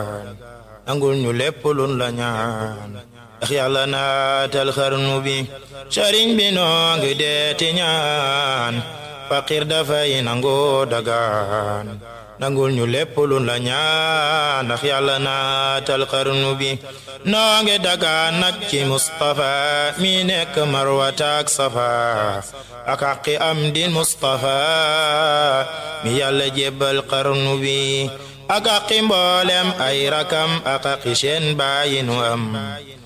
nangul ñu lépp luñ la ñaan ndax yàlla naatal xarnu bi sëriñ bi noo ngi deeti ñaan faqir dafay nangoo dagaan nangul ñu lépp luñ la ñaan ndax yàlla naatal xarnu bi noo ngi dagaan nag ci Mustafa mi nekk marwataak safa ak aqi am din Mustafa mi yàlla jébbal xarnu bi ak aqi mboolem ay rakam ak aqi seen bàyyi nu am